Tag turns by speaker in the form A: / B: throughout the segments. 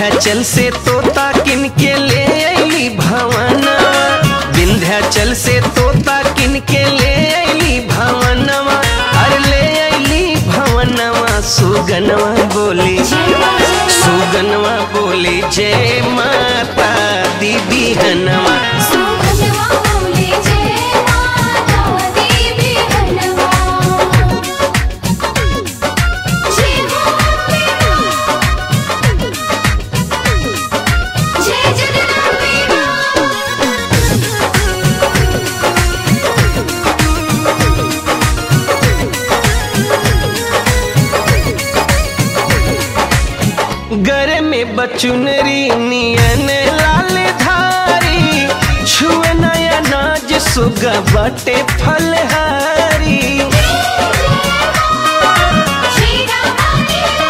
A: विंध्याचल से तोता किन के ले अली भवनवा विंध्याचल से तोता किन के ले अली भवनवा अरे ले अली भवनवा सुगनवा बोली सुगनवा बोली जय माता दी बिहनवा
B: सुगंधवा बोले जय माता दी बिहनवा जय हो जय जगदम्बे
A: गर में बचुनरी नियन लाल धारी छुए नया नाज सुगा बटे फलहारी
B: श्री राम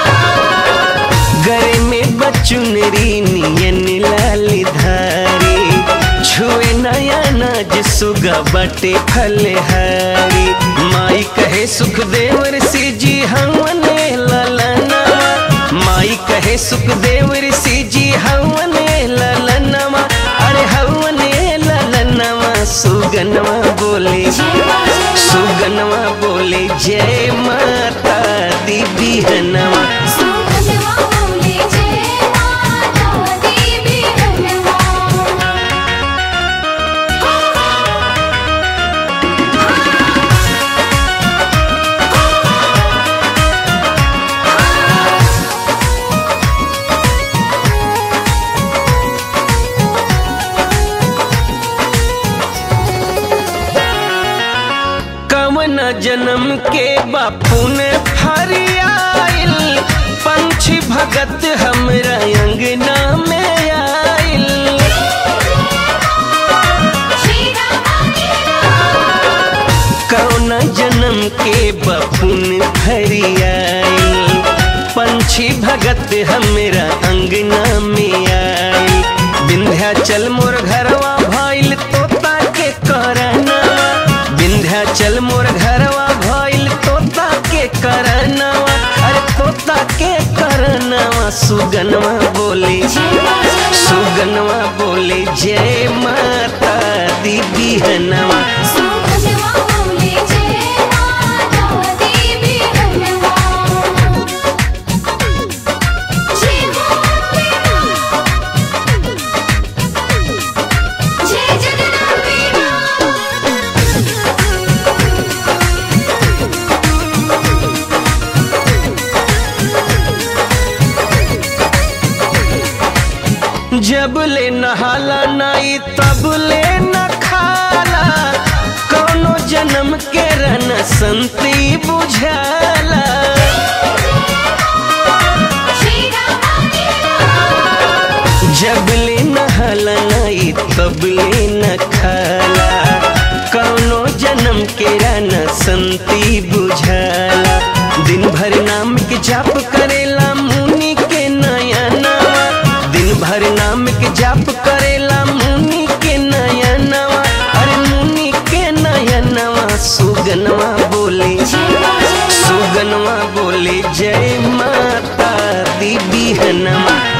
A: गर में बचुनरी नियन लाल धारी छुए नया नाज सुगा बटे फलहारी माई कहे सुखदेव ऋषि जी हमने ललना माई कहे सुखदेव ऋषि जी हमने ललनवा अरे हमने ललनवा सुगनवा बोले सुगनवा बोले जय माता दी बिहनवा
B: सुगंधवा बोले जय माता दी बिहनवा
A: कवन जन्म के बापू ने फरियाइल पंछी भगत हमरा अंगना में आइल
B: श्री राम
A: कौन जन्म के बपुन फरियाइल पंछी भगत हमरा अंगना में आइल विंध्याचल मोर घरवा भइल तोता के करना विंध्याचल मोर घरवा भइल तोता के करनवा अरे तोता के करनवा सुगनवा बोले सुगनवा बोले जय माता दी बिहनवा
B: सुगंधवा बोले जय माता दी बिहनवा जय हो जय जगदम्बे
A: जब ले नहाला नाई तब ले न खाला कौनो जन्म के रन संती बुझाला
B: श्री राम
A: जब ले नहाला नाई तब ले न खाला कौनो जन्म के रन संती बुझाला दिन भर नाम के जाप करेला मुनि के नयनवा दिन भर नाम के जाप करेला मुनि के नयनवा अरे मुनि के नयनवा सुगनवा बोले सुगनवा बोले जय माता दी बिहनवा